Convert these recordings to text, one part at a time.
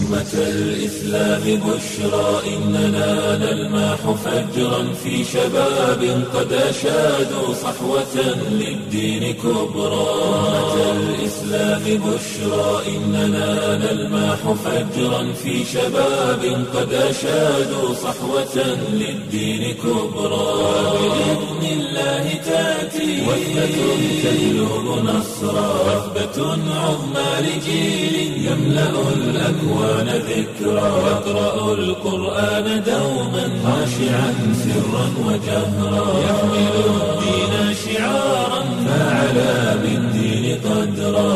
أمة الإسلام بشرى إننا نلمح فجرا في شباب قد أشادوا صحوة للدين كبرى أمة الإسلام بشرى إننا نلمح فجرا في شباب قد أشادوا صحوة للدين كبرى بإذن الله تأتي وثبة تجلب نصرا وثبة عظمى لجيل يملأ الأكوان ذكرا يقرأ القرآن دوما خاشعا سرا وجهرا يحمل الدين شعارا فعلى بالدين قدرا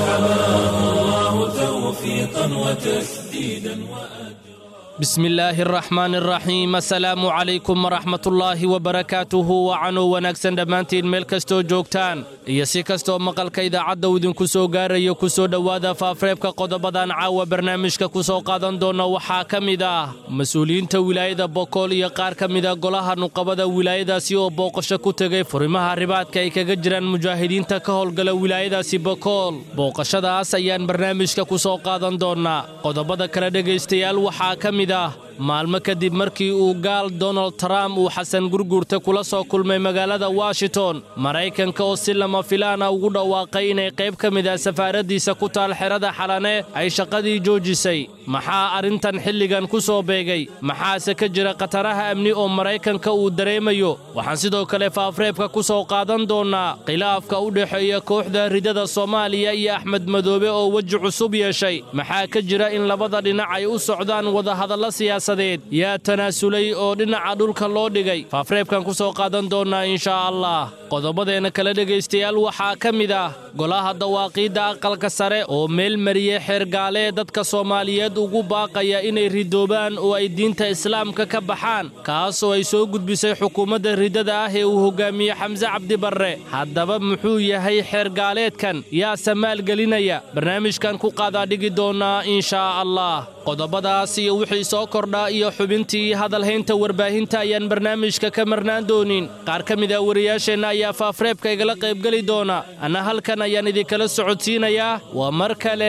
فحماه الله توفيقا وتسديدا وأجرا بسم الله الرحمن الرحيم asalaamu calaykum waraxmat ullaahi wabarakaatuhu wacanuu wanaagsan dhammaantiin meel kastoo joogtaan iyo si kastoo maqalka idaacadda uu idinku soo gaarayo ku soo dhowaada faafreebka qodobadan caawa barnaamijka ku soo qaadan doona waxaa ka mid ah mas-uuliyiinta wilaayada bokool iyo qaar ka mida golaha nuqabada wilaayadaasi oo booqasho ku tegay furimaha ribaadka ay kaga jiraan mujaahidiinta ka howlgala wilaayadaasi bokool booqashadaas ayaan barnaamijka ku soo qaadan doonaa qodobada kale dhegaystayaal waxaa ka mid ah maalmo kadib markii uu gaal donald trump uu xasan gurguurta kula soo kulmay magaalada washington maraykanka oo si lama filaana ugu dhawaaqay inay qayb ka mid ah safaaraddiisa ku taal xerada xalane ay shaqadii joojisay maxaa arrintan xilligan ku soo beegay maxaase ka jira khataraha amni oo maraykanka uu dareemayo waxaan sidoo kale faafreebka ku soo qaadan doonnaa khilaafka u dhexeeya kooxda ridada soomaaliya iyo axmed madoobe oo weji cusub yeeshay maxaa ka jira in labada dhinac ay u socdaan wadahadalla siyaasadeed yaa tanaasulay oo dhinaca dhulka loo dhigay faafreebkan ku soo qaadan doonnaa inshaa allah qodobadeenna kale dhegaystayaal waxaa ka mid ah golaha dawaaqiidda aqalka sare oo meel mariyey xeergaalee dadka soomaaliyeed ugu baaqaya inay ridoobaan oo ay diinta islaamka ka baxaan kaasoo ay soo gudbisay xukuumadda ridada ah ee uu hogaamiye xamse cabdibarre haddaba muxuu yahay xeergaaleedkan yaase maalgelinaya barnaamijkan ku qaadaadhigi doonnaa inshaa allah qodobadaas iyo wixii soo kordhaa iyo xubintii hadalhaynta warbaahinta ayaan barnaamijka ka marnaan doonin qaar ka mid ah wariyaasheenna ayaa faafreebka igala qaybgeli doona anna halkan ayaan idinkala socodsiinayaa waa mar kale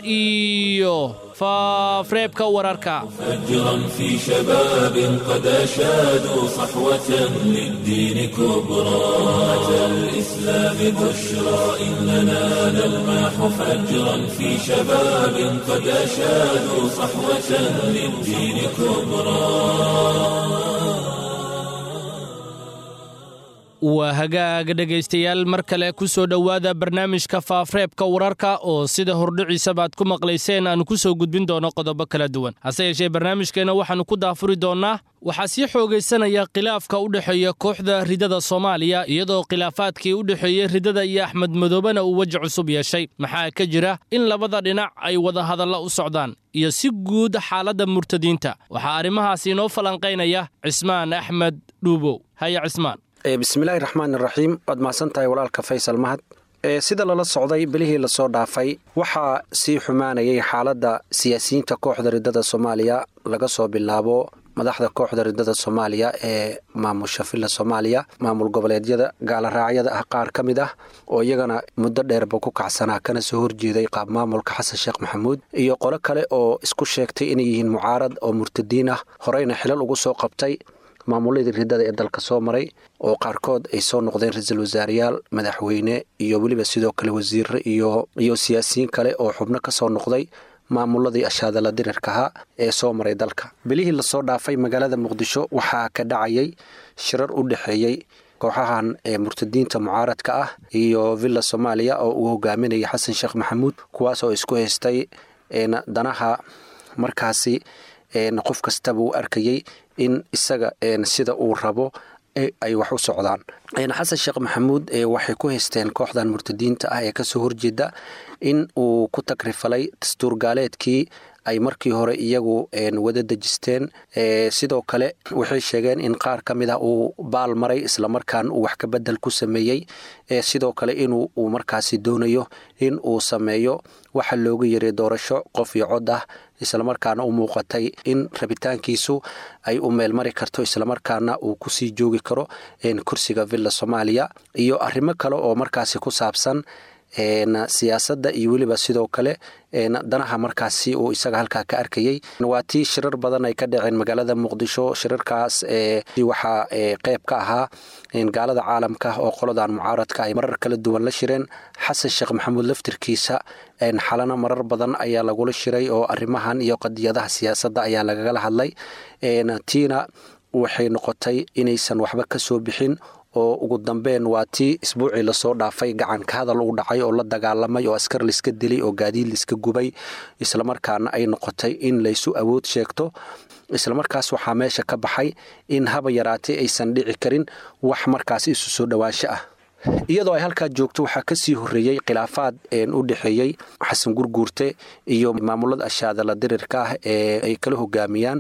iyo faafreebka wararka فجرا في شباب قد أشادوا صحوة للدين كبرى أمة الإسلام بشرى إننا نلمح فجرا في شباب قد أشادوا صحوة للدين كبرى waa hagaaga dhegaystayaal mar kale ku soo dhowaada barnaamijka faafreebka wararka oo sida hordhiciisaba aad ku maqlayseen aanu ku soo gudbin doono qodobo kala duwan hase yeeshee barnaamijkeenna waxaannu ku daafuri doonnaa waxaa sii xoogaysanaya khilaafka u dhexeeya kooxda ridada soomaaliya iyadoo khilaafaadkii u dhexeeyey ridada iyo axmed madoobena uu weji cusub yeeshay maxaa ka jira in labada dhinac ay wadahadalla u socdaan iyo si guud xaaladda murtadiinta waxaa arrimahaas inoo falanqaynaya cismaan axmed dhuubow haya cismaan bismillaahi raxmaan iraxiim waad mahadsan tahay walaalka faysal mahad sida lala socday bilihii lasoo dhaafay waxaa sii xumaanayay xaaladda siyaasiyiinta kooxda ridada soomaaliya laga soo bilaabo madaxda kooxda ridada soomaaliya ee maamusha villa soomaaliya maamul goboleedyada gaalaraacyada ah qaar ka mid ah oo iyagana muddo dheerba ku kacsanaa kana soo horjeeday qaab maamulka xasan sheekh maxamuud iyo qolo kale oo isku sheegtay inay yihiin mucaarad oo murtadiin ah horeyna xilal ugu soo qabtay maamuladii ridada ee dalka soo maray oo qaarkood ay soo noqdeen ra-iisul wasaareyaal madaxweyne iyo weliba sidoo kale wasiire iyo iyo siyaasiyiin kale oo xubno ka soo noqday maamuladii ashaadala dirirkaha ee soo maray dalka bilihii lasoo dhaafay magaalada muqdisho waxaa ka dhacayay shirar u dhexeeyey kooxahan ee murtadiinta mucaaradka ah iyo villa soomaaliya oo uu hogaaminayay xasan sheekh maxamuud kuwaas oo isku haystay danaha markaasi qof kastaba uu arkayey in isaga sida uu rabo ay wax u socdaan xasan sheekh maxamuud waxay ku haysteen kooxdan murtadiinta ah ee kasoo horjeeda in uu ku tagrifalay dastuur gaaleedkii ay markii hore iyagu wada dejisteen sidoo kale waxay sheegeen in qaar ka mid ah uu baal maray islamarkaan uu wax ka bedel ku sameeyey sidoo kale inuu uu markaasi doonayo in uu sameeyo waxa looga yaray doorasho qof iyo cod ah islamarkaana u muuqatay in rabitaankiisu ay u meelmari karto islamarkaana uu kusii joogi karo kursiga villa soomaaliya iyo arrimo kale oo markaasi ku saabsan siyaasadda iyo weliba sidoo kale danaha markaasi uu isaga halkaa ka arkayey waa tii shirar badan ay ka dhaceen magaalada muqdisho shirarkaas waxaa qeyb ka ahaa gaalada caalamka oo qoladan mucaaradka ay marar kala duwan la shireen xasan sheekh maxamuud laftirkiisa xalana marar badan ayaa lagula shiray oo arrimahan iyo qadiyadaha siyaasadda ayaa lagagala hadlay tiina waxay noqotay inaysan waxba ka soo bixin oo ugu dambeyn waa tii isbuucii lasoo dhaafay gacanka hadal u dhacay oo la dagaalamay oo askar laiska dilay oo gaadiid laiska gubay islamarkaana ay noqotay in laysu awood sheegto islamarkaas waxaa meesha ka baxay in haba yaraatay aysan dhici karin wax markaas isu soo dhowaansho ah iyadoo ay halkaa joogto waxaa kasii horeeyey khilaafaad u dhexeeyey xasan gurguurte iyo maamulada ashaadala dirirka ah ee ay kala hogaamiyaan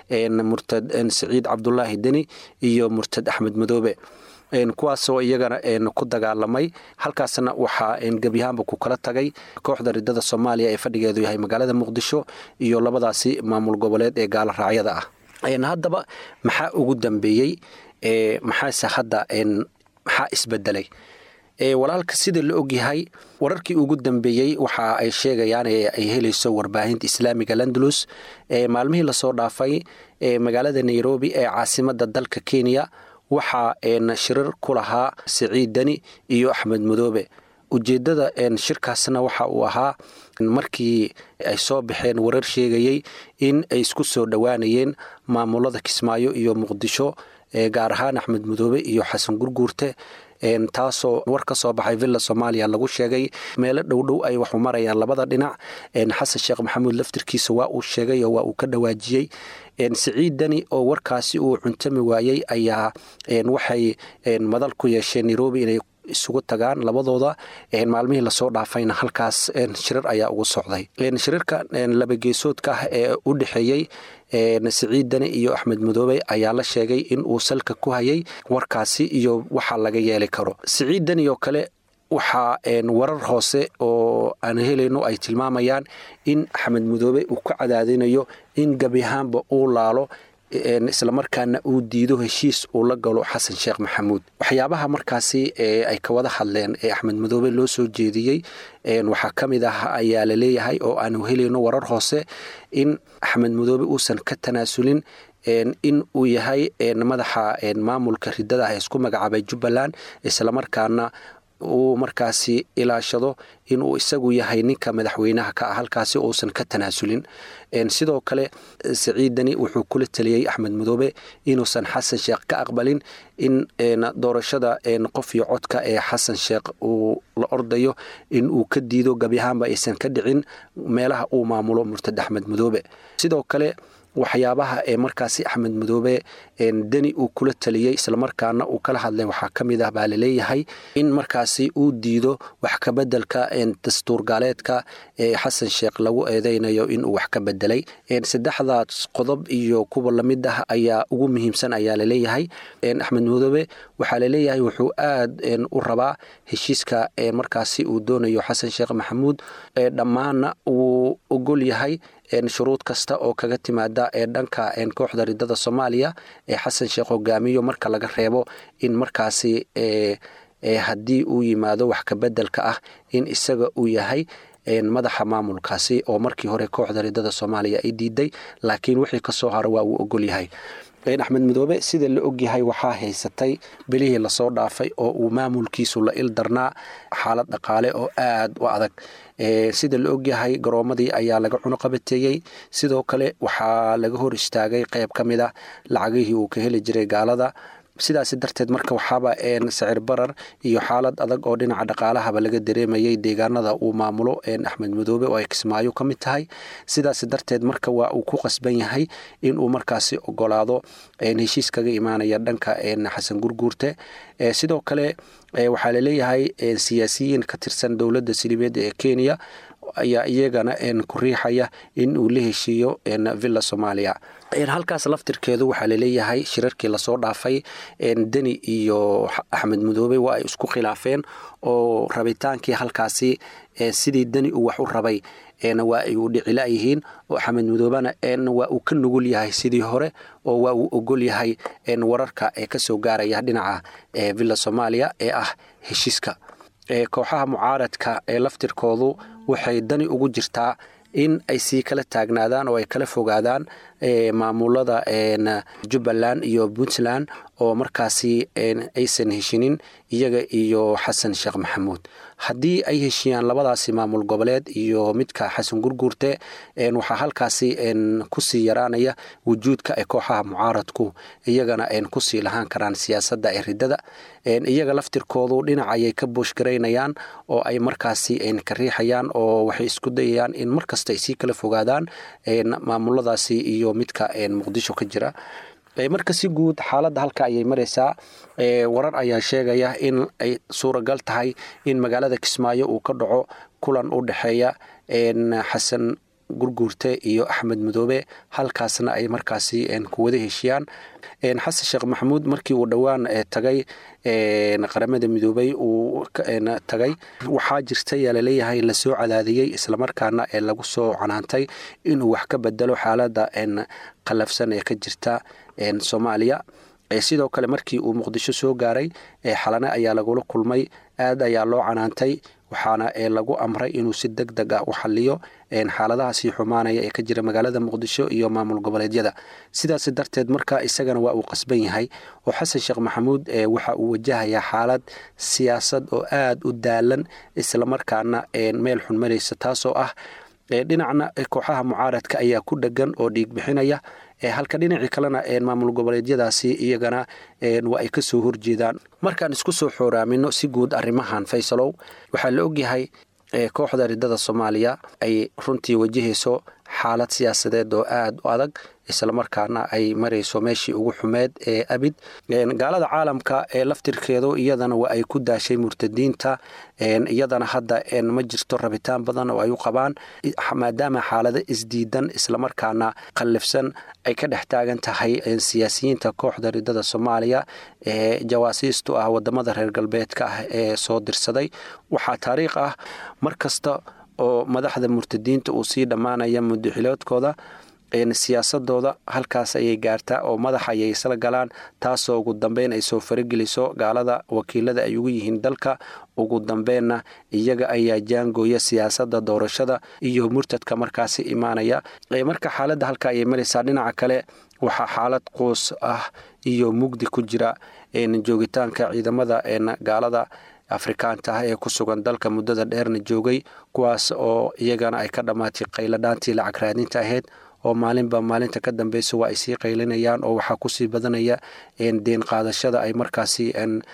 murtad saciid cabdulaahi deni iyo murtad axmed madoobe kuwaasoo iyagana ku dagaalamay halkaasna waxaa gebyahaanba ku kala tagay kooxda ridada soomaaliya ee fadhigeedu yahay magaalada muqdisho iyo labadaasi maamul goboleed ee gaala raacyada ah haddaba maxaa ugu dambeeyey maxaase hadda maxaa isbedelay walaalka sida la ogyahay wararkii ugu dambeeyey waxa ay sheegayaan ay helayso warbaahinta islaamiga landalus maalmihii lasoo dhaafay magaalada nairobi ee caasimada dalka kenya waxaa shirar ku lahaa siciid deni iyo axmed madoobe ujeedada shirkaasna waxa uu ahaa markii ay soo baxeen warar sheegayey in ay isku soo dhowaanayeen maamulada kismaayo iyo muqdisho gaar ahaan axmed madoobe iyo xasan gurguurte taasoo war ka soo baxay villa soomaaliya lagu sheegay meelo dhowdhow ay waxu marayaan labada dhinac xasan sheekh maxamuud laftirkiisa waa uu sheegay oo waa uu ka dhawaajiyey siciid deni oo warkaasi uu cuntami waayey ayaa waxay madal ku yeesheen nairobi inay isugu tagaan labadooda maalmihii lasoo dhaafayna halkaas shirar ayaa ugu socday shirarka labageesoodka ah ee u dhexeeyey siciid deni iyo axmed madoobe ayaa la sheegay in uu salka ku hayay warkaasi iyo waxa laga yeeli karo siciid deni oo kale waxaa warar hoose oo aan helayno ay tilmaamayaan in axmed madoobe uu ka cadaadinayo in gebi ahaanba uu laalo islamarkaana uu diido heshiis uu la galo xasan sheekh maxamuud waxyaabaha markaasi ay ka wada hadleen ee axmed madoobe loo soo jeediyey waxaa ka mid ah ayaa la leeyahay oo aanu helayno warar hoose in axmed madoobe uusan ka tanaasulin in uu yahay madaxa maamulka ridada ah ee isku magacaabay jubbaland islamarkaana uu markaasi ilaashado inuu isagu yahay ninka madaxweynaha ka ah halkaasi uusan ka tanaasulin sidoo kale siciidani wuxuu kula taliyey axmed madoobe inuusan xasan sheekh ka aqbalin in doorashada qof iyo codka ee xasan sheekh uu la ordayo in uu ka diido gabyahaanba aysan ka dhicin meelaha uu maamulo murtad axmed madoobe sidoo kale waxyaabaha ee markaasi axmed madoobe deni uu kula taliyey islamarkaana uu kala hadlay waxaa ka mid ah baa laleeyahay in markaasi uu diido wax kabedelka dastuur gaaleedka ee xasan sheekh lagu eedeynayo inuu wax ka bedelay saddexdaas qodob iyo kuwa lamid ah ayaa ugu muhiimsan ayaa laleeyahay axmed madoobe waxaa laleeyahay wuxuu aad u rabaa heshiiska markaasi uu doonayo xasan sheekh maxamuud dhammaanna wuu ogol yahay shuruud kasta oo kaga timaada ee dhanka kooxda ridada soomaaliya ee xasan sheekh hogaamiyo marka laga reebo in markaasi haddii uu yimaado wax kabedelka ah in isaga uu yahay madaxa maamulkaasi oo markii hore kooxda ridada soomaaliya ay diiday laakiin wixii kasoo haro waa uu ogol yahay axmed madoobe sida la ogyahay waxaa haysatay bilihii lasoo dhaafay oo uu maamulkiisu la il darnaa xaalad dhaqaale oo aad u adag sida la ogyahay garoomadii ayaa laga cunuqabateeyey sidoo kale waxaa laga hor istaagay qayb ka mid a lacagihii uu ka heli jiray gaalada sidaas darteed marka waxaaba sicir barar iyo xaalad adag oo dhinaca dhaqaalahaba laga dareemayay deegaanada uu maamulo axmed madoobe oo ay kismaayo ka mid tahay sidaas darteed marka waa uu ku qasban yahay inuu markaasi ogolaado heshiis kaga imaanaya dhanka xasan gurguurte sidoo kale waxaa laleeyahay siyaasiyiin ka tirsan dowladda silibeed ee kenya ayaa iyagana ku riixaya in uu la heshiiyo villa soomaaliya halkaas laftirkeedu waxaa laleeyahay shirarkii lasoo dhaafay deni iyo axmed madoobe waa ay isku khilaafeen oo rabitaankii halkaasi sidii deni uu wax u rabay waa ay u dhicila yihiin oo axmed madoobena waa uu ka nugul yahay sidii hore oo waa uu ogol yahay wararka ee kasoo gaaraya dhinaca villa soomaaliya ee ah heshiiska kooxaha mucaaradka ee laftirkoodu waxay dani ugu jirtaa in ay sii kala taagnaadaan oo ay kala fogaadaan maamulada jubbaland iyo puntland oo markaasi aysan heshinin iyaga iyo xasan sheekh maxamuud haddii ay heshiyaan labadaasi maamul goboleed iyo midka xasan gurguurte waxaa halkaasi kusii yaraanaya wujuudka ay kooxaha mucaaradku iyagana kusii lahaan karaan siyaasadda ee ridada iyaga laftirkoodu dhinac ayay ka buushgaraynayaan oo ay markaasi ka riixayaan oo waxay isku dayayaan in markasta ay sii kala fogaadaan maamuladaasi iyo midka muqdisho ka jira marka si guud xaaladda halka ayay maraysaa warar ayaa sheegaya in ay suuragal tahay in magaalada kismaayo uu ka dhaco kulan u dhexeeya xasan gurguurte iyo axmed madoobe halkaasna ay markaasi kuwada heshiyaan xasan sheekh maxamuud markii uu dhowaan tagay qaramada midoobay uu tagay waxaa jirta yaa laleeyahay lasoo cadaadiyey islamarkaana ee lagu soo canaantay inuu wax ka bedelo xaaladda qallafsan ee ka jirta soomaaliya sidoo kale markii uu muqdisho soo gaaray xalane ayaa lagula kulmay aad ayaa loo canaantay waxaana lagu amray inuu si deg deg ah u xaliyo xaaladaha sii xumaanaya ee ka jira magaalada muqdisho iyo maamul goboleedyada sidaas darteed marka isagana waa uu qasban yahay oo xasan sheekh maxamuud waxa uu wajahayaa xaalad siyaasad oo aad u daalan islamarkaana meel xun maraysa taasoo ah dhinacna kooxaha mucaaradka ayaa ku dhegan oo dhiig bixinaya halka dhinacii kalena maamul goboleedyadaasi iyagana waa ay kasoo horjeedaan markaan isku soo xooraamino si guud arrimahan faysalow waxaa la ogyahay kooxda ridada soomaaliya ay runtii wajahayso xaalad siyaasadeed oo aad u adag islamarkaana ay marayso meeshii ugu xumeed ee abid gaalada caalamka ee laftirkeedu iyadana waa ay ku daashay murtadiinta iyadana hadda ma jirto rabitaan badan oo ay u qabaan maadaama xaalado isdiidan islamarkaana qallifsan ay ka dhex taagan tahay siyaasiyiinta kooxda ridada soomaaliya ee jawaasiistu ah wadamada reer galbeedka ah ee soo dirsaday waxaa taariikh ah mar kasta oo madaxda murtadiinta uu sii dhammaanaya mudaxiloodkooda siyaasadooda halkaas ayay gaartaa oo madax ayay isla galaan taasoo ugu dambeyn ay soo farageliso gaalada wakiilada ay ugu yihiin dalka ugu dambeenna iyaga ayaa jaangooya siyaasada doorashada iyo murtadka markaasi imaanaya marka xaaladda halka ayay maraysaa dhinaca kale waxaa xaalad quus ah iyo mugdi ku jira joogitaanka ciidamada gaalada afrikaanta ah ee ku sugan dalka muddada dheerna joogay kuwaas oo iyagana ay ka dhammaatay qayladhaantii lacag raadinta ahayd oo maalinba maalinta ka dambeysa waa ay sii qaylinayaan oo waxaa kusii badanaya deen qaadashada ay markaasi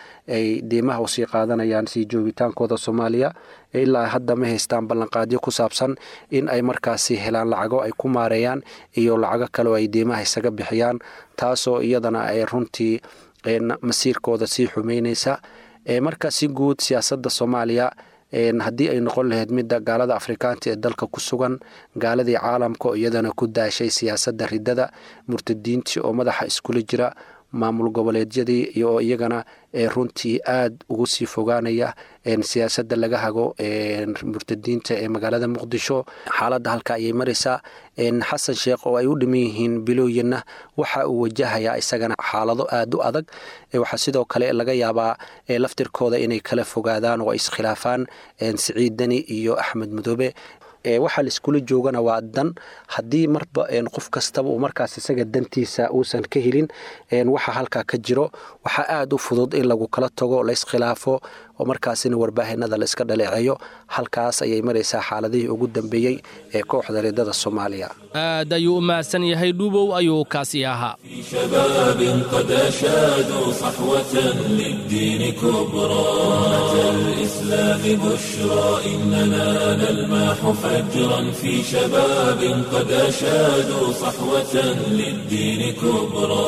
ay diimaha usii qaadanayaan sii joogitaankooda soomaaliya ilaa hadda ma haystaan ballanqaadyo ku saabsan in ay markaasi helaan lacago ay ku maareeyaan iyo lacago kale oo ay diimaha isaga bixiyaan taasoo iyadana ay runtii masiirkooda sii xumeyneysa marka si guud siyaasadda soomaaliya haddii ay noqon lahayd midda gaalada afrikaanta ee dalka ku sugan gaaladii caalamka oo iyadana ku daashay siyaasadda ridada murtadiintii oo madaxa iskula jira maamul goboleedyadii iyo iyagana runtii aad ugu sii fogaanaya siyaasadda laga hago murtadiinta ee magaalada muqdisho xaaladda halka ayay maraysaa xasan sheekh oo ay u dhiman yihiin bilooyinna waxa uu wajahayaa isagana xaalado aad u adag waxaa sidoo kale laga yaabaa laftirkooda inay kala fogaadaan oo ay iskhilaafaan siciid deni iyo axmed madoobe waxaa laiskula joogana waa dan haddii marba qof kastaba uu markaas isaga dantiisa uusan ka helin waxa halkaa ka jiro waxaa aad u fudud in lagu kala tago layiskhilaafo oo markaasina warbaahinada layska dhaleeceeyo halkaas ayay maraysaa xaaladihii ugu dambeeyey ee kooxda ridada soomaaliya aad ayuu u mahadsan yahay dhuubow ayuu kaasi ahaa شباب قد أشادوا صحوة للدين كبرى أتى الإسلام بشرى إننا نلمح فجرا في شباب قد أشادوا صحوة للدين كبرى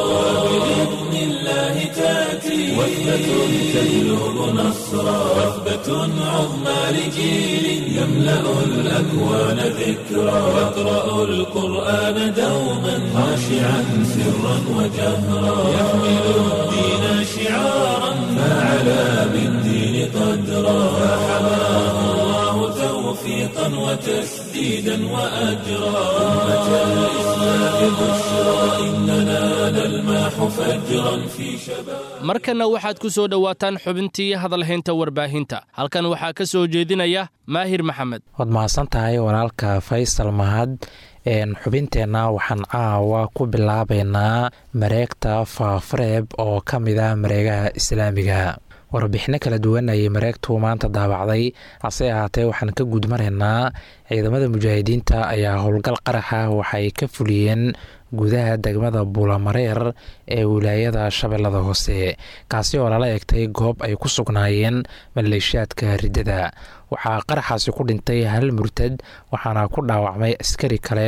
بإذن الله تأتي وثبة تجلب نصرا وثبة عظمى لجيل يملأ الأكوان ذكرى يقرأ القرآن دوما خاشعا سرا وجهرا يحمل الدين شعارا فعلى بالدين قدرا فحماه الله توفيقا وتسديدا وأجرا أمة الإسلام بشرى إننا نلمح فجرا في شباب markanna waxaad ku soo dhowaataan xubintii hadalhaynta warbaahinta halkan waxaa ka soo jeedinaya maahir maxamed waad mahadsan tahay walaalka faysal mahad xubinteenna waxaan caawa ku bilaabaynaa mareegta faafareeb oo ka mid ah mareegaha islaamiga warbixino kala duwan ayay mareegtu maanta daabacday hase ahaatee waxaan ka gudmaraynaa ciidamada mujaahidiinta ayaa howlgal qaraxa waxay ka fuliyeen gudaha degmada buulamareer ee wilaayada shabeellada hoose kaasi oo lala egtay goob ay ku sugnaayeen maleeshiyaadka riddada waxaa qaraxaasi ku dhintay hal murtad waxaana ku dhaawacmay askari kale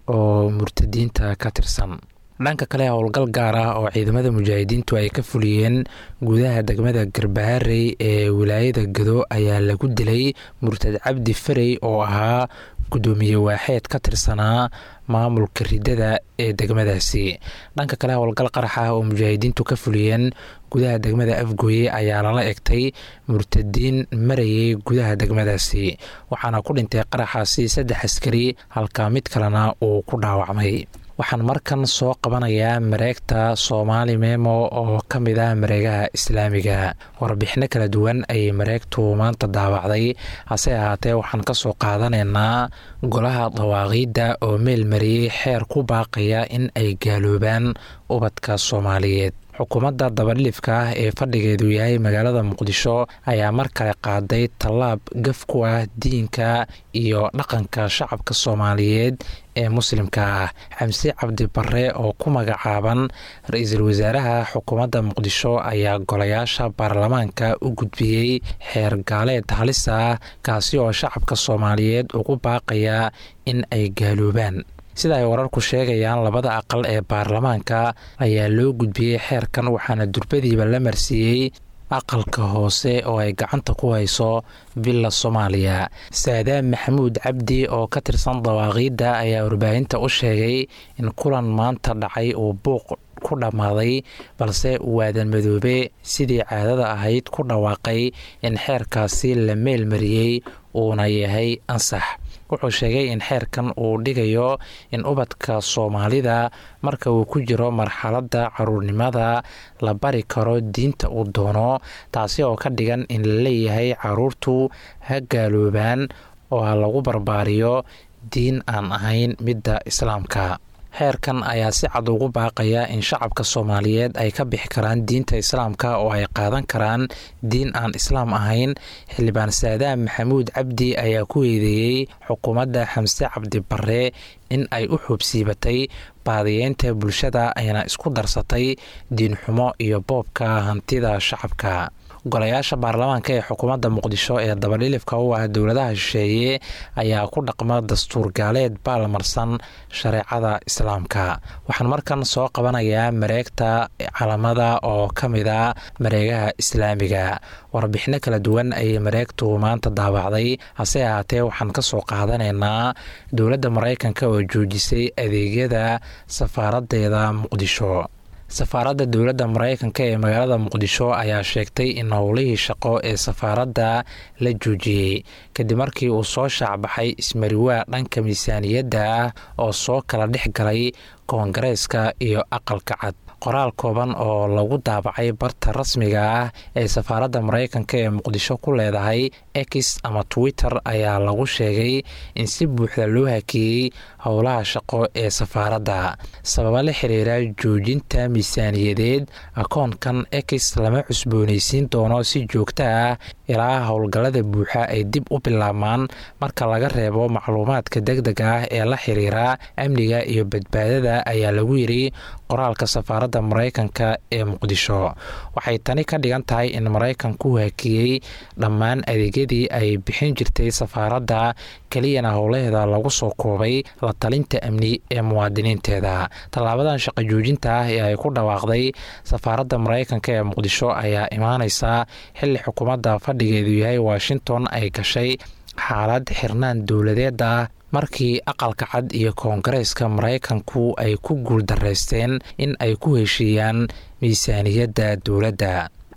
oo murtadiinta ka tirsan dhanka kale howlgal gaar ah oo ciidamada mujaahidiintu ay ka fuliyeen gudaha degmada garbaharey ee wilaayada gado ayaa lagu dilay murtad cabdi farey oo ahaa gudoomiye waaxeed ka tirsanaa maamulka riddada ee degmadaasi dhanka kale howlgal qarax ah oo mujaahidiintu ka fuliyeen gudaha degmada afgooye ayaa lala egtay murtadiin marayay gudaha degmadaasi waxaana ku dhintay qaraxaasi saddex askari halka mid kalena uu ku dhaawacmay waxaan markan soo qabanayaa mareegta soomaali memo oo ka mid ah mareegaha islaamiga warbixino kala duwan ayay mareegtu maanta daawacday hase ahaatee waxaan ka soo qaadanaynaa golaha dawaaqiidda oo meel mariyey xeer ku baaqaya in ay gaaloobaan ubadka soomaaliyeed xukuumadda dabadhilifka ah ee fadhigeedu yahay magaalada muqdisho ayaa mar kale qaaday tallaab gaf ku ah diinka iyo dhaqanka shacabka soomaaliyeed ee muslimka ah xamse cabdi barre oo ku magacaaban ra-iisul wasaaraha xukuumadda muqdisho ayaa golayaasha baarlamaanka u gudbiyey xeer gaaleed halis ah kaasi oo shacabka soomaaliyeed ugu baaqaya in ay gaaloobaan sida ay wararku sheegayaan labada aqal ee baarlamaanka ayaa loo gudbiyey xeerkan waxaana durbadiiba la marsiiyey aqalka hoose oo ay gacanta ku hayso villa soomaaliya saadaan maxamuud cabdi oo ka tirsan dawaaqiidda ayaa warbaahinta u sheegay in kulan maanta dhacay uu buuq ku dhammaaday balse waadan madoobe sidii caadada ahayd ku dhawaaqay in xeerkaasi la meel mariyey uuna yahay ansax wuxuu sheegay in xeerkan uu dhigayo in ubadka soomaalida marka uu ku jiro marxaladda caruurnimada la bari karo diinta uu doono taasi oo ka dhigan in la leeyahay caruurtu ha gaaloobaan oo ha lagu barbaariyo diin aan ahayn midda islaamka xeerkan ayaa si cad ugu baaqaya in shacabka soomaaliyeed ay ka bixi karaan diinta islaamka oo ay qaadan karaan diin aan islaam ahayn xildhibaan saadaan maxamuud cabdi ayaa ku eedeeyey xukuumadda xamse cabdi barre in ay u xoobsiibatay baadiyeynta bulshada ayna isku darsatay diinxumo iyo boobka hantida shacabka golayaasha baarlamaanka ee xukuumadda muqdisho ee dabadhilifka u ah dowladaha shisheeye ayaa ku dhaqma dastuur gaaleed baalmarsan shareecada islaamka waxaan markan soo qabanayaa mareegta calamada oo ka mid a mareegaha islaamiga warbixino kala duwan ayay mareegtu maanta daabacday hase ahaatee waxaan ka soo qaadanaynaa dowladda maraykanka oo joojisay adeegyada safaaradeeda muqdisho safaaradda dowladda maraykanka ee magaalada muqdisho ayaa sheegtay in howlihii shaqo ee safaaradda la joojiyey kadib markii uu soo shaacbaxay ismariwaa dhanka miisaaniyadda ah oo soo kala dhex galay koongareeska iyo aqalka cad qoraal kooban oo lagu daabacay barta rasmiga ah ee safaaradda maraykanka ee muqdisho ku leedahay x ama twitter ayaa lagu sheegay in si buuxda loo hakeeyey howlaha shaqo ee safaaradda sababa la xiriira joojinta miisaaniyadeed akoonkan x lama cusboonaysiin doono si joogto ah ilaa howlgallada buuxa ay dib u bilaabmaan marka laga reebo macluumaadka deg deg ah ee la xiriira amniga iyo badbaadada ayaa lagu yiri qoraalka safaaradda maraykanka ee muqdisho waxay tani ka dhigan tahay in maraykanku hakiyey dhammaan adeegyadii ay bixin jirtay safaaradda keliyana howlaheeda lagu soo koobay la talinta amni ee muwaadiniinteeda tallaabadan shaqo joojinta ah ee ay ku dhawaaqday safaaradda maraykanka ee muqdisho ayaa imaaneysa xilli xukuumadda fadhigeedu yahay washington ay gashay xaalad xirnaan dowladeed ah markii aqalka cad iyo koongareeska maraykanku ay ku guuldaraysteen in ay ku heshiiyaan miisaaniyadda dowladda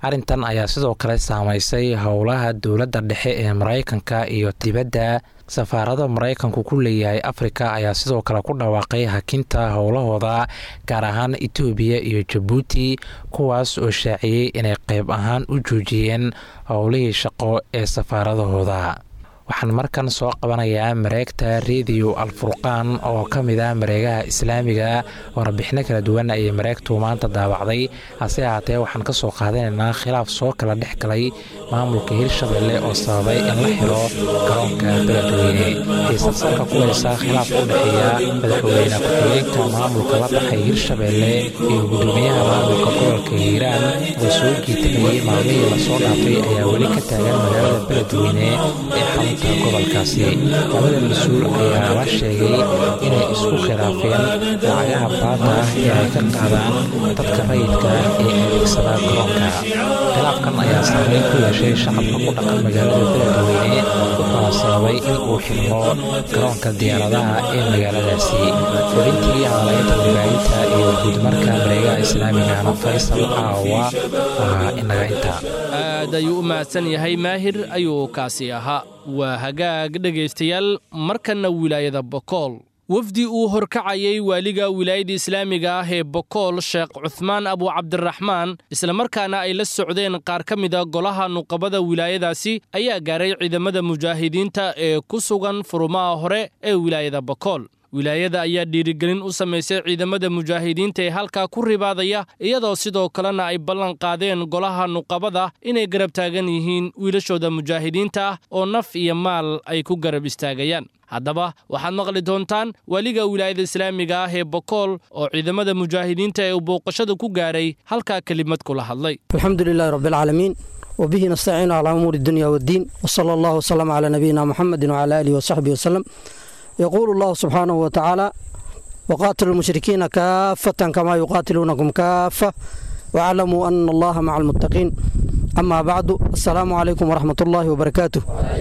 arrintan ayaa sidoo kale saamaysay howlaha dowladda dhexe ee maraykanka iyo dibadda safaarada maraykanku ku leeyahay afrika ayaa sidoo kale ku dhawaaqay hakinta howlahooda gaar ahaan etoobiya iyo jabuuti kuwaas oo shaaciyey inay qayb ahaan u joojiyeen howlihii shaqo ee safaaradahooda waxaan markan soo qabanayaa mareegta rediyo alfurqaan oo ka mid ah mareegaha islaamiga warbixino kala duwan ayay mareegtu maanta daawacday hase ahaatee waxaan ka soo qaadanaynaa khilaaf soo kala dhex galay maamulka hirshabelle oo sababay in la xiro garoonka beledweyne xiisad salka ku haysa khilaaf u dhexeeya madaxweyne ku-xigeenka maamulka la baxay hirshabelle iyo gudoomiyaha maamulka gobolka hiiraan oo soo jiitamayay maalmihii lasoo dhaafay ayaa weli ka taagan magaalada beledweyne ee gobolkaasi labada mas-uul ayaa la sheegay inay isku khilaafeen lacagaha baada ah ee ay ka qaadaan dadka rayidka ah ee adeegsada garoonka khilaafkan ayaa saameyn ku yeeshay shacabka ku dhaqan magaalada beledweyne wuxuuna sababay in uu xirmo garoonka diyaaradaha ee magaaladaasi xubintii hadalaynta warbaahinta iyo guudmarka mareegaha islaamigana faysal caawa waa inaga inta aad ayuu u mahadsan yahay maahir ayuu kaasi ahaa waa hagaag dhegaystayaal markanna wilaayada bokool wafdi uu horkacayay waaliga wilaayada islaamiga ah ee bokool sheekh cuhmaan abu cabdiraxmaan islamarkaana ay la socdeen qaar ka mida golaha nuqabada wilaayadaasi ayaa gaaray ciidamada mujaahidiinta ee ku sugan furumaha hore ee wilaayada bokool wilaayada ayaa dhiirigelin u samaysay ciidamada mujaahidiinta ee halkaa ku ribaadaya iyadoo sidoo kalena ay ballan qaadeen golaha nuqabada inay garab taagan yihiin wiilashooda mujaahidiinta ah oo naf iyo maal ay ku garab istaagayaan haddaba waxaad maqli doontaan weliga wilaayada islaamiga ah ee bokool oo ciidamada mujaahidiinta ee uu booqashada ku gaaray halkaa kelimad kula hadlay alxamdu lilaahi rabbialcaalamiin wbihi nastaciinu calaa umuuri dunya waddiin wsala allahu wslama calaa nabiyina muxamedi wcala aalihi wasaxbihi waslem يقول الله سبحانه وتعالى وقاتلوا المشركين كافة كما يقاتلونكم كافة واعلموا أن الله مع المتقين أما بعد السلام عليكم ورحمة الله وبركاته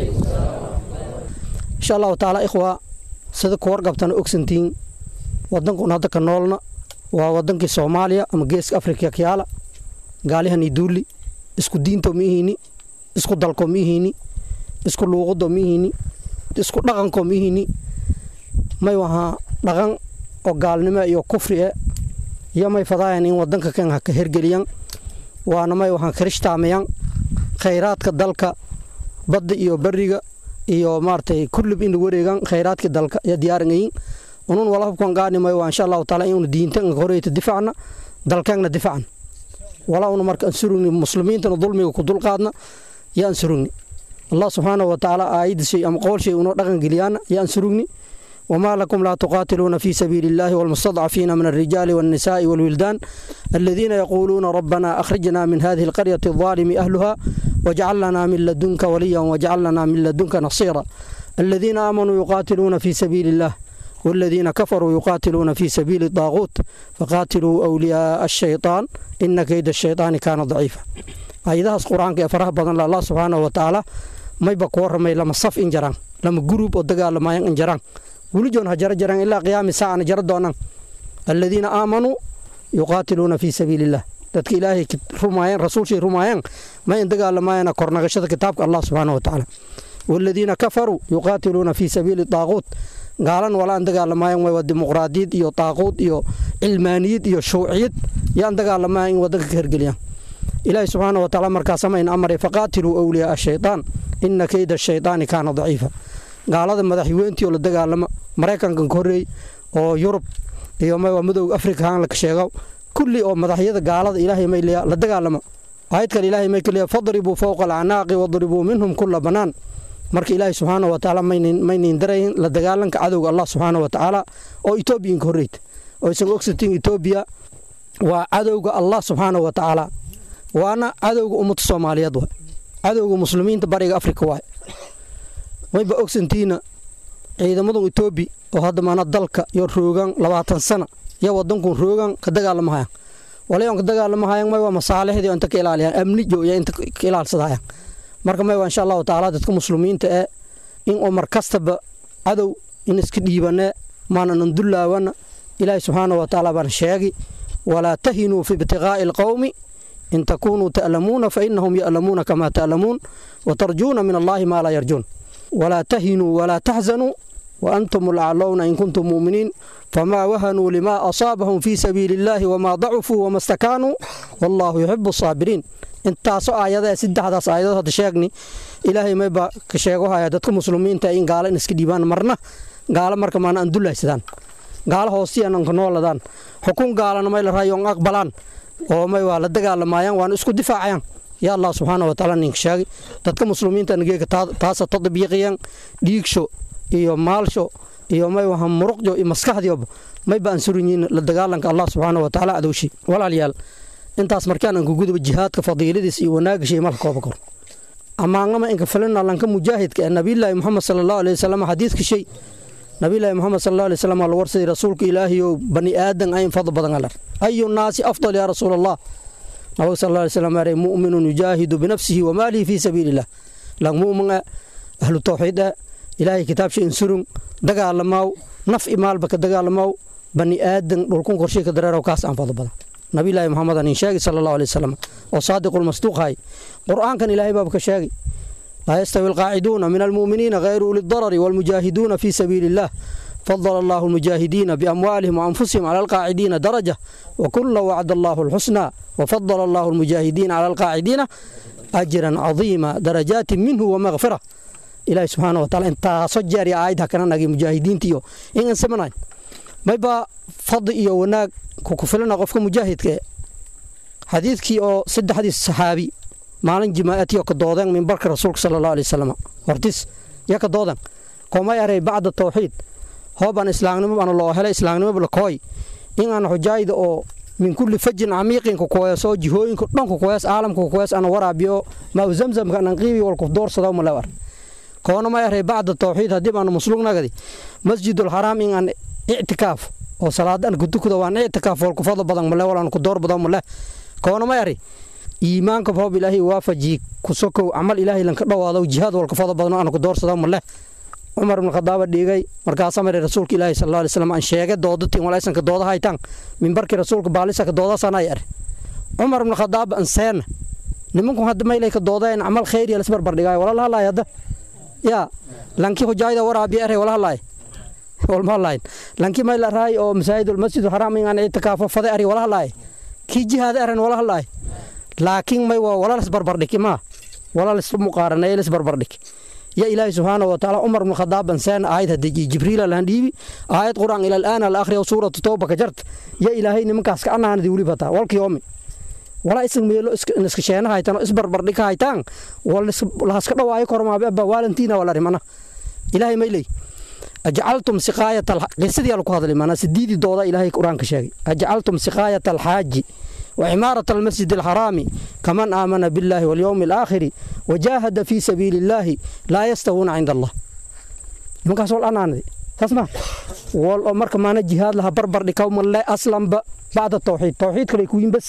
إن شاء الله تعالى إخوة سيدك ورقبتنا أكسنتين ودنكم هذا كنولنا وودنك سوماليا أما جيسك أفريقيا كيالا قالها ندولي isku diinto mihiini isku dalko mihiini isku luuqado mihiini isku dhaqanko mihiini may wahaa dhaqan oo gaalnimo iyo kufri e iyo may fadaayan in wadanka kan ha ka hergeliyan waana may wahaan kirishtaamayan khayraadka dalka badda iyo beriga iyo maaragtay kullib in wareegan khayraadka dalka iyo diyaarangayin unun wala hubkan gaanimay waa insha allahu taala inuu diintan horeyta difacna dalkeenna difacna walaa una marka aan surugni muslimiintana dulmiga ku dulqaadna iyo aan surugni allah subxaanahu wa tacaala aayadda shay ama qowl shay unoo dhaqan geliyaana iyo aan surugni وما لكم لا تقاتلون في سبيل الله والمستضعفين من الرجال والنساء والولدان الذين يقولون ربنا أخرجنا من هذه القرية الظالم أهلها واجعل لنا من لدنك وليا واجعل لنا من لدنك نصيرا الذين آمنوا يقاتلون في سبيل الله والذين كفروا يقاتلون في سبيل الطاغوت فقاتلوا أولياء الشيطان إن كيد الشيطان كان ضعيفا أيضا القرآن كفره بدن الله سبحانه وتعالى ما يبقى ما لما صف إنجران لما جروب ودقال لما إنجران welijoon ha jaro jaraan ilaa qiyaami saacana jaro doonaan aladiina aamanuu yuqaatiluuna fii sabiili illah dadka ilaahay rumaayeen rasuulshay rumaayeen ma in dagaalamaayana kornagashada kitaabka allah subxaana wa tacaala waaladiina kafaruu yuqaatiluuna fii sabiili daaquut gaalan walaan dagaalamaayeen way waa dimuqraadiyad iyo daaquud iyo cilmaaniyad iyo shuuciyad yaan dagaalamayan in wadanka ka hergeliyaan ilaahay subxaana wa tacaala markaasamayn amray faqaatiluu awliyaa ashaytaan ina keyda ashaytaani kaana daciifa gaalada madaxweynetii oo la dagaalamo maraykankan ka horreey oo yurub iyo madowga afrika haan la sheego kulli oo madaxyada gaalada ilaahay may leeya la dagaalamo aayad kale ilaahay may kaleeya fadribuu fowqa alacnaaqi wadribuu minhum kulla banaan marka ilaahay subxaana wa tacaala maynin darayn la dagaalanka cadowga allah subxaana wa tacaala oo etoobiyan ka horreyta oo isaga ogsatiin etoobiya waa cadowga allah subxaana wa tacaala waana cadowga ummadda soomaaliyeed waay cadowga muslimiinta bariga afrika waay wayba ogsantiina ciidamadan etoobi oo hadda maana dalka iyo roogan labaatan sana iyo wadankun roogan ka dagaalamahayan walayon ka dagaalamahayan may waa masaalixdii inta ka ilaaliyaan amni jooya inta ka ilaalsadahayaan marka may waa insha allahu tacaala dadka muslimiinta ee in oo mar kastaba cadow in iska dhiibanee maananan dullaawana ilaahi subxaana wa tacaala baan sheegi walaa tahinuu fi ibtiqaa'i alqowmi in takunuu ta'lamuuna fainahum ya'lamuuna kamaa ta'lamuun watarjuuna min allaahi maa laa yarjuun walaa tahinuu walaa taxzanuu waantum alaclowna in kuntum mu'miniin famaa wahanuu limaa asaabahum fii sabiili illaahi wamaa dacufuu wama stakaanuu wallaahu yuxibu asaabiriin intaasoo aayadae saddexdaas aayadood hadda sheegni ilaahay mayba ka sheegohaya dadka muslimiinta in gaalo in iska dhiibaan marna gaalo marka maana aan dulaysadaan gaalo hoostiyan anka nooladaan xukun gaalana may la raayoon aqbalaan oo may waa la dagaalamayaan waana isku difaacayaan yaa allah subxaana wa tacaala ninka sheegay dadka muslimiinta nageega taasa tadbiiqiyaan dhiigsho iyo maalsho iyo may waha muruqjo iyo maskaxdioba mayba aan surinyiin la dagaalanka allah subxaana wa tacaala adowshi walaalayaal intaas markaan aan kuguduba jihaadka fadiiladiis iyo wanaagishay malka kooba kor amaangama inka filina lanka mujaahidka ee nabiyulaahi muxamed sala allahu alay wasalam xadiidka shay nabiyulaahi muxamed sala allahu alay wasalam la warsaday rasuulka ilaahiyow bani aadan ayn fadl badan alar ayu naasi afdal yaa rasuul allah nabiga sal allahu alay wasalam aray mu'minun yujaahidu binafsihi wa maalihi fii sabiili illah lang mu'min ah ahlu tawxiid ah ilaahay kitaabsha insurun dagaalamaw naf imaalba ka dagaalamaw bani aadan dhulkun qorshay ka dareerow kaas aan fadl badan nabiyulaahi maxamed anin sheegay sala allahu alay wasalam oo saadiqulmasduuq hay qur'aankan ilaahay baaba ka sheegay laa yastawi alqaaciduuna min almu'miniina hayru uli darari waalmujaahiduuna fii sabiili illah fadala allahu almujaahidiina biamwaalihim waanfusihim cala alqaacidiina daraja wakula wacda allahu alxusnaa wafadala allahu almujaahidiina cala alqaacidiina ajran cadiima darajaatin minhu wamakfira ilaahi subxaana wa taala intaaso jeer iyo aayad hakana nagay mujaahidiinta iyo in aan samanay mayba fadli iyo wanaag kukufilana qofka mujaahidka xadiidkii oo saddexdii saxaabi maalin jimaa'atiyo ka doodeen mimbarka rasuulka sala allahu alay wasalam hortis ya ka doodan koomay aray bacda tawxiid hoobaan islaamnimo baan loo helay islaamnimo lakooy in aan xujaayda oo min kulli fajin camiiqin kukuwees oo jihooyinka dhan kukuwees caalamka kukuwees ana waraabiyo maa u zamzamka anan qiibi walku doorsado malewar koona may aray bacda tawxiid haddii baan muslugnagadi masjidul xaraam in aan ictikaaf oo salaadan kutukada waan ictikaaf walku fadlo badan male walaan ku door badan male koona may ari iimaanka roob ilaahay waafaji kusokow camal ilaahay lanka dhawaado jihaad walka fadlo badan aan ku doorsado male cumar ibn khadaaba dhigay markaasaa maray rasuulka ilaahi sal alay slam aan sheegay doodatiin walaysanka dooda haytaan mimbarkii rasuulka baalisa ka doodaasana ay ari cumar ibn khadaaba anseena nimanku hadda maylay ka doodeen camal khayriya lasbarbar dhigaayo wala lahalaay hadda yaa lankii hujaayda waraabiya eray wala halaay walmahalayn lankii mayla raay oo masaajidul masjidul xaraam in aan ictikaafo fade ari wala halaay kii jihaada eran wala halaay laakiin may waa wala lasbarbardhig maa wala lis muqaaranay lisbarbardhig ya ilaahi subxaana wa tacaala cumar ibn khadaab ansaan aayad hadii jibriila lahan dhiibi aayad quraan ila al'aana la akhriya suuratu tawba ka jarta ya ilaahay nimankaas ka anaanadi weli bataa walkii yoomi walaa isan meelo iska sheena haytaan oo isbarbardhig ka haytaan lahaska dhawaayo kormaabe abba waalantiina wala rimana ilaahay may leey ajcaltum siqaayata qisadii lagu hadlay maanaa sidiidii dooda ilaahay qur-aanka sheegay ajcaltum siqaayata alxaaji وعمارة المسجد الحرام كمن آمن بالله واليوم الآخر وجاهد في سبيل الله لا يستوون عند الله مكاس والأنان دي تسمع والأمر كمان جهاد لها بربر لكوم الله أصلا بعد التوحيد توحيد كلا يكون بس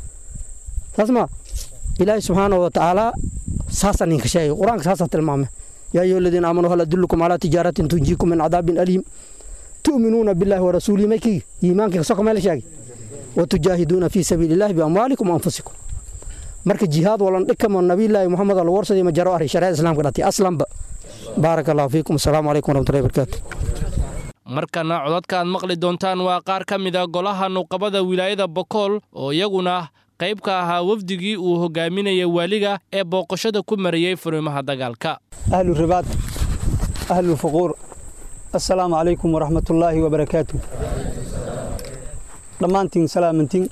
تسمع إلهي سبحانه وتعالى ساسا نكشاي قرآن ساسا تلمامه يا أيها الذين آمنوا هل أدلكم على تجارة تنجيكم من عذاب أليم تؤمنون بالله ورسوله مكي إيمانك سوكم على شيء وتجاهدون في سبيل الله بأموالكم وأنفسكم marka jihaad walan dhikamo nabiyullaahi muxamed al warsaday ma jaro arri shariicada islaamka dhati aslanba baaraka allahu fiikum asalaamu calaykum waraxmatullahi barakaatu markana codadka aad maqli doontaan waa qaar ka mid a golaha nuqabada wilaayada bokool oo iyaguna qayb ka ahaa wafdigii uu hogaaminayay waaliga ee booqashada ku marayey furimaha dagaalka ahlu ribaad ahlu fuquur assalaamu calaykum waraxmatullaahi wabarakaatu dhammaantiin salaamantiin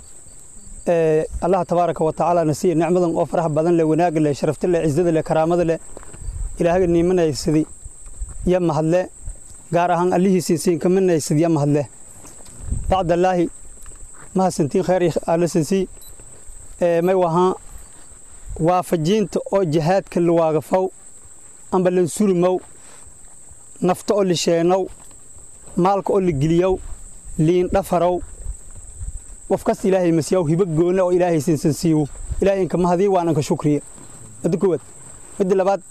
allah tabaaraka wa tacaala na siiya nicmadan oo faraha badan leh wanaaga leh sharafta leh cizada leh karaamada leh ilaahaga niimanaysadii ya mahadle gaar ahaan allihiisii siinkamanaysad ya mahadle bacdallaahi mahadsantiin khayr alasansii may wahaa waafajiinta oo jihaadka lawaagafow amba lansurimow nafta oo lisheenow maalka oo ligeliyow liindhafarow qof kasta ilaahay masiyaw hibo goonna oo ilaahay sinsan siiwo ilaahay inka mahadii waananka shukriya midda koowaad midda labaad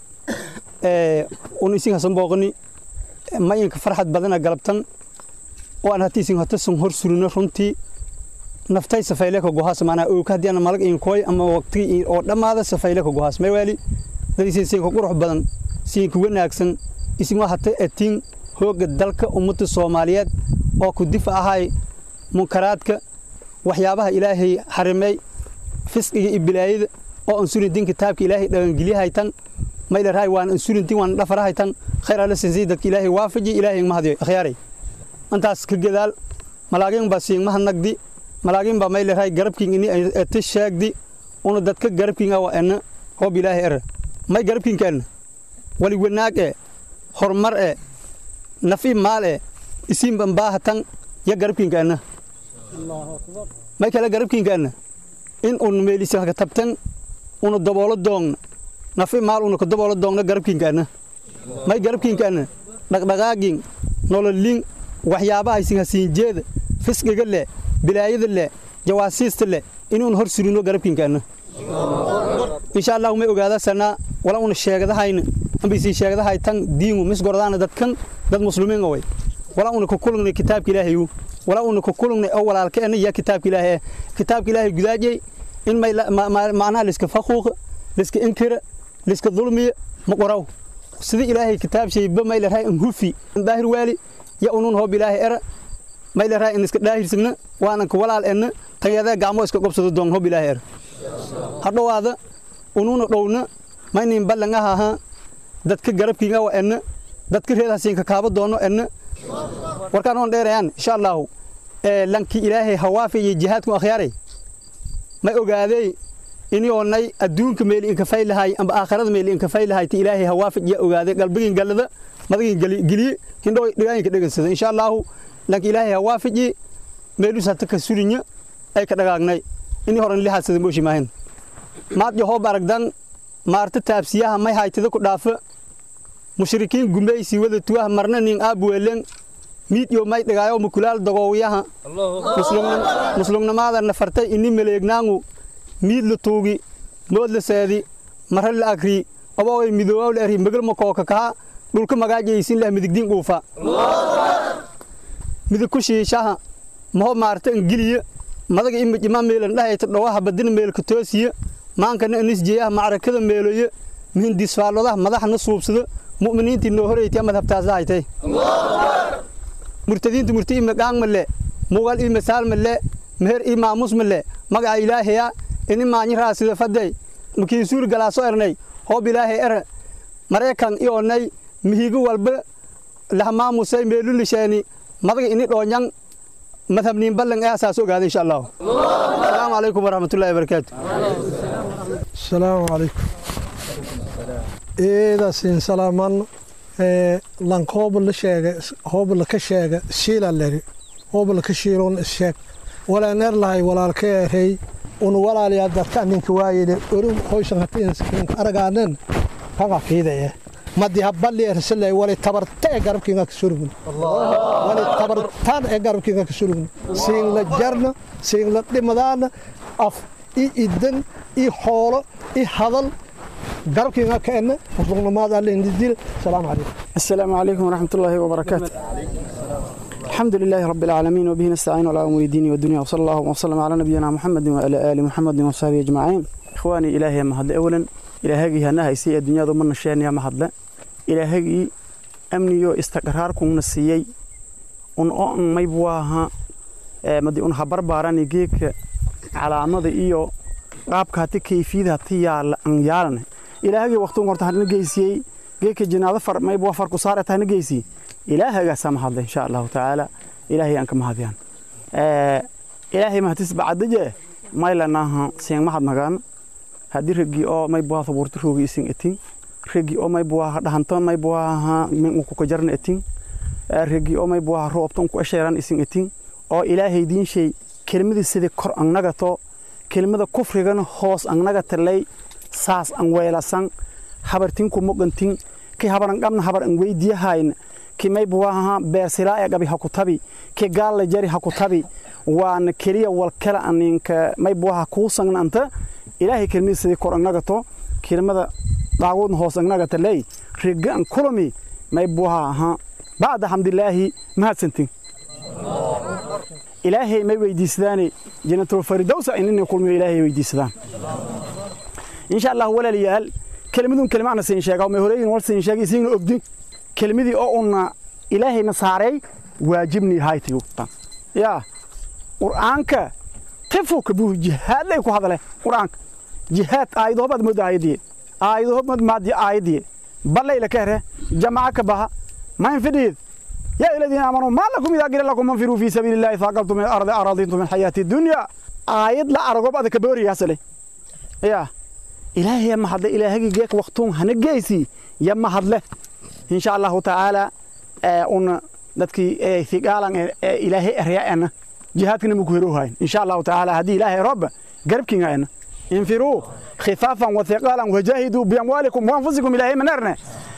un isin hasan booqani ma inka farxad badana galabtan oo aan hata isin hata sun hor surino runtii naftay safayle ka gohaas maanaa ooka haddii ana malag inkooy ama waqtigi oo dhammaada safayle ka gohaas may waali dadiisin siinka qurux badan siinka wanaagsan isin hata atiin hooga dalka ummadda soomaaliyeed oo ku difa ahay munkaraadka waxyaabaha ilaahay xarimay fisqiga iyo bilaayada oo ansurintin kitaabka ilaahay dhagangelyahaytan maylarhay waan ansurintin waan dhafarahaytan khayr alla sinsi dadka ilaahay waafaji ilaahay mahadiyo akhyaaray intaas ka gadaal malaagin baa siingmaha nagdi malaagin baa maylarhay garabkiin ini ete sheegdi una dadka garabkiin awa ena hoob ilaahay era may garabkiinka ena wali wanaag e horumar e nafi maal e isiinban baahatan ya garabkiinka ena may kale garabkiinka ena in un meelisa ka tabtan una daboolo doogna nafi maal una ka daboolo doogna garabkiinka ena may garabkiinka ena dhaqdhaqaagin nololin waxyaabaha isin hasiinjeeda fisqiga leh bilaayada leh jawaasiista leh inuun hor surino garabkiinka ena insha allahu may ogaada sanaa wala una sheegdahayna ambisi sheegdahay tan diingu misgordaana dadkan dad muslimiin way wala una ku kulungnay kitaabka ilaahayu wala una ku kulungnay oo walaalka ena ya kitaabka ilaahay kitaabka ilaahay gudaajay in may macnaha liska faquuqa liska inkira liska dulmiya ma qoraw sidii ilaahay kitaab shayba may larahay in hufi daahir waali ya unun hoob ilaahay era may larahay in iska daahirsigna waanan ka walaal enna tayada gacmo iska qobsado doon hoob ilaahay era hadhowaada ununa dhowna maynin ballangaha ahaa dadka garabkiinga wa enna dadka reedhasiinka kaaba doono enna warkaan oon dheerayaan insha allahu lanki ilaahay hawaafi iyo jihaadku akhyaaray may ogaadey ini oonay adduunka meeli inkafay lahay amba aakhirada meeli inkafay lahay ti ilaahay hawaafij ya ogaaday qalbigin gallada madagin geliye hindhow dhigaayinka dhegansada insha allahu lanki ilaahay hawaafiji meelus hata ka surinya ay ka dhagaagnay ini horan lihaasada mooshi maahin maad yahoob aragdan maarta taabsiyaha may haytida ku dhaafa mushrikiin gumaysi wada tuwaha marna nin aabweelen miid yo may dhigaayo mukulaal dagoowiyaha muslugnamaada nafartay ini maleegnaangu miid la tuugi mood la seedi mara la agri oboogay midoowaw la eri megal makooka kaha dhulka magaajaysin leh midigdiin dhuufa midig ku shiishaha maho maarta ingiliya madaga imajima meelan dhahayta dhawaha badina meelka toosiya maankana anisjeeyaha macrakada meeloye mihindisfaalodaha madaxna suubsado mu'miniintii noo horeytiya madhabtaasa haytay murtadiinta murti ima gaang male mugal i masaal male meher i maamus male magaca ilaahaya ini maanyi raasida faday makii suuri galaaso ernay hoob ilaahay er maraykan i onay mihigo walba lahamaamusay meelulisheeni madaga ini dhoonyang madhabniin ballan ee asaas ogaada insha allahu asalaamu calaykum waraxmatullahi wabarakaatu asalaamu calaykum eedasin salaaman lank hoobla sheega hoobla ka sheega shiila leri hoobla ka shiilon isheeg walaaneer lahay walaalka erey un walaaliyaa dadka ninka waayide orum hoysan hatiinka aragaanen kaga fiidaya madi habali ersalay wali tabarta ee garabkiinga ka surugni wali tabartaan ee garabkiinga ka surugni siin la jarna siin la dhimadaana af i idan i xoolo i hadal garabkiinga ka enne muslugnamaada alindidil salaamu calaykum السلام عليكم ورحمة الله وبركاته الحمد لله رب العالمين وبه نستعين على أمور الدين والدنيا وصلى الله وسلم على نبينا محمد وعلى آل محمد وصحبه أجمعين إخواني إلهي ما هذا أولا إلهي هنا هيسي الدنيا ضمن الشأن يا ما هذا إلهي أمني استقراركم نسيي أن أن ما يبواها مدي أن خبر باراني جيك على عمد إيو qaabka hati kayfiyada hati yaala an yaalana ilaahagii waqtigun horta hadna geysiyey geedka jinaado far mayb waa farku saar tahna geysi ilaahagaasaa mahadla insha allahu tacaala ilaahay aan ka mahadiyaan ilaahay mahadis bacadaje maylanaha seen mahad nagaan haddii raggii oo mayb waa sabuurta roogi isin etin raggii oo mayb waa dhahanto mayb waa min ku kajarna etin raggii oo mayb waa roobtan ku asheeran isin etin oo ilaahay diin shay kelmadii sidii kor annagato kelmada kufrigana hoos annaga talay saas an weelasan habartinku mogantin ki habaran qabna habar an weydiyahayn ki mayb waaha beersilaa ee qabi haku tabi ki gaalla jari haku tabi waana keliya wal kala aninka mayb waaha kuu sangna anta ilaahay kelmada sidii kor annagato kelmada daaguudna hoos annaga talay riga an kulami mayb waaha aha bacda xamdilaahi mahadsantin ilaahay may weydiisadaane janatulfaridowsa inina kulmiyo ilaahay weydiisadaan insha allah walaalayaal kelmadun kelmaana siin sheega may horeeyin wal siin sheegay siin ogdi kelmadii oo una ilaahayna saaray waajibni haytayu tan ya qur'aanka tafuka buu jihaad lay ku hadale qur'aanka jihaad aayado baad moodaa aayadii aayado baad maadi aayadii ballayla ka here jamaca ka baha ma infidhiid يا أيها الذين آمنوا ما لكم إذا قيل لكم انفروا في سبيل الله ثاقلتم من الأرض أراضيتم من الحياة الدنيا آيات لا أرغب هذا كبوري يا سلي يا إلهي يا محد إلهي جيك وقتهم هنجيسي يا محد له إن شاء الله تعالى أن dadkii ثقالا إلهي أرياءنا جهادكنا مكوهروها إن شاء الله تعالى هذه إلهي رب قربكنا أنا انفروا خفافا وثقالا وجاهدوا بأموالكم وأنفسكم إلهي منرنا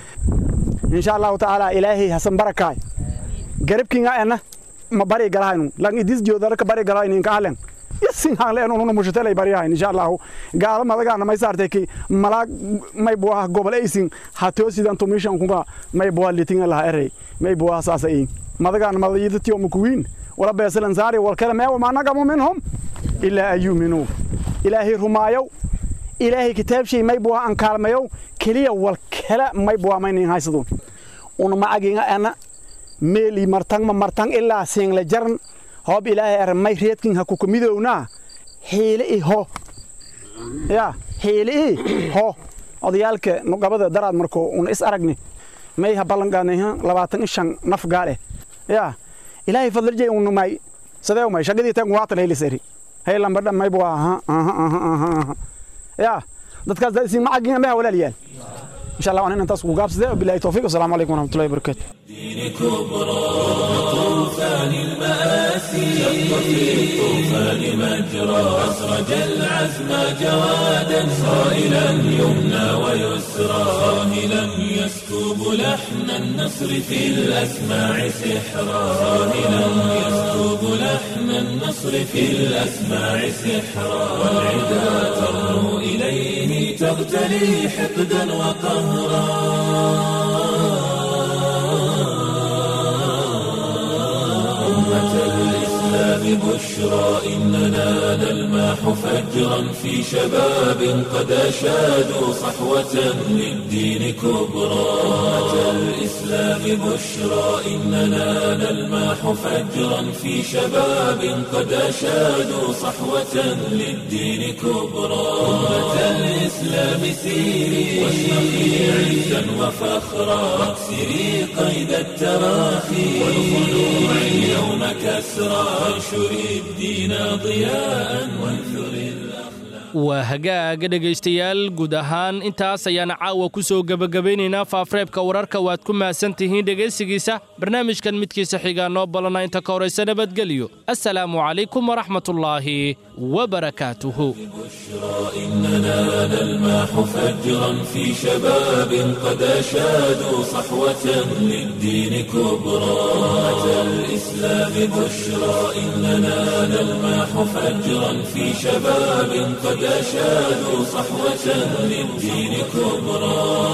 إن شاء الله تعالى إلهي حسن بركاي garabkiinga ena ma bari galahaynu lan idis joodara ka bari galahaynu inka halen yasin halen unu mushatalay bariyahayn insha Allah gaala madagaana may saartay ki malaag may buah gobol aysin hatoo sidan tumishan kunga may buah litinga laha erey may buah saasa in madagaana madayidati oo mukuwiin wala beesalan saari wal kala ma ma nagamu minhum illa ayuminu ilaahi rumaayow ilaahi kitaab shay may buah an kaalmayow kaliya wal kala may buah may nin haysadun una ma aginga ana meeli martang ma martang ilaa siingle jaran hoob ilaahay ar may reedkin ha kuka midownaa xiile i ho ya xiile i ho odayaalka nuqabada daraad markoo un is aragni may ha ballanqaadnay labaatan i shan naf gaale ya ilaahay fadlarjay un may sadee may shagadii tan waatan haylisari hay lambadha may bua aha aha aha aha aha ya dadkaas daa isin macagin amaha walaalayaal إن شاء الله وأنا ننتصر وقابس ده وبالله التوفيق والسلام عليكم ورحمة الله وبركاته دين كبرى طوفان المآسي شق في الطوفان مجرى أسرج العزم جوادا صائلا يمنى ويسرى صاهلا يسكب لحن النصر في الأسماع سحرا صاهلا يسكب لحن النصر في الأسماع سحرا والعدا ترنو إليه تغتلي حقدا وقهرا أمة الإسلام بشرى إننا نلماح فجرا في شباب قد أشادوا صحوة للدين كبرى أمة الإسلام بشرى إننا نلماح فجرا في شباب قد أشادوا صحوة للدين كبرى أمة الإسلام سيري واشرقي عزا وفخرا واكسري قيد التراخي والخلوع اليوم كسرى وانشري الدين ضياء وانثري waa hagaaga dhegaystayaal guud ahaan intaas ayaana caawa ku soo gebagabaynaynaa faafreebka wararka waad ku mahadsan tihiin dhegaysigiisa barnaamijkan midkiisa xigaa noo balana inta ka horaysa nabadgelyo assalaamu calaykum waraxmatullaahi wabarakaatuhu إننا نلماح فجرا في شباب قد أشادوا صحوة للدين كبرى أتى الإسلام بشرى إننا نلماح فجرا في شباب قد أشادوا صحوة للدين كبرى